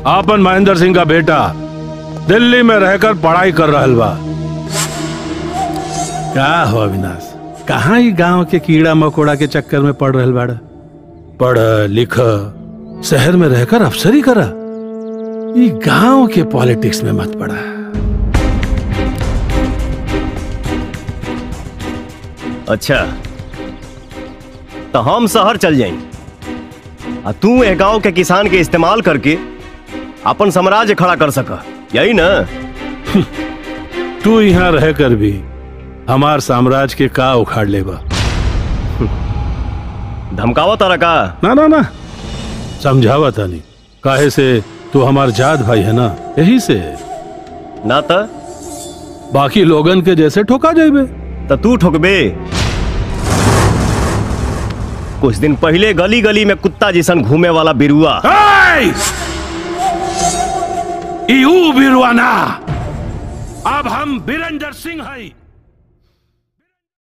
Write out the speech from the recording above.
आपन महेंद्र सिंह का बेटा दिल्ली में रहकर पढ़ाई कर रहल बा क्या हो अविनाश कहाँ ही गांव के कीड़ा मकोड़ा के चक्कर में पड़ रहल बाड़ा पढ़ लिख शहर में रहकर अफसरी करा ये गांव के पॉलिटिक्स में मत पड़ा अच्छा तो हम शहर चल जाई आ तू ए गांव के किसान के इस्तेमाल करके अपन साम्राज्य खड़ा कर सक यही ना तू यहाँ रहकर भी हमार साम्राज्य के का उखाड़ लेबा धमकावा तारा का ना ना ना समझावा तानी काहे से तू हमार जात भाई है ना यही से ना त बाकी लोगन के जैसे ठोका जाइबे त तू ठोकबे कुछ दिन पहले गली गली में कुत्ता जैसन घूमे वाला बिरुआ यू बिरवाना अब हम बीरेंद्र सिंह हैं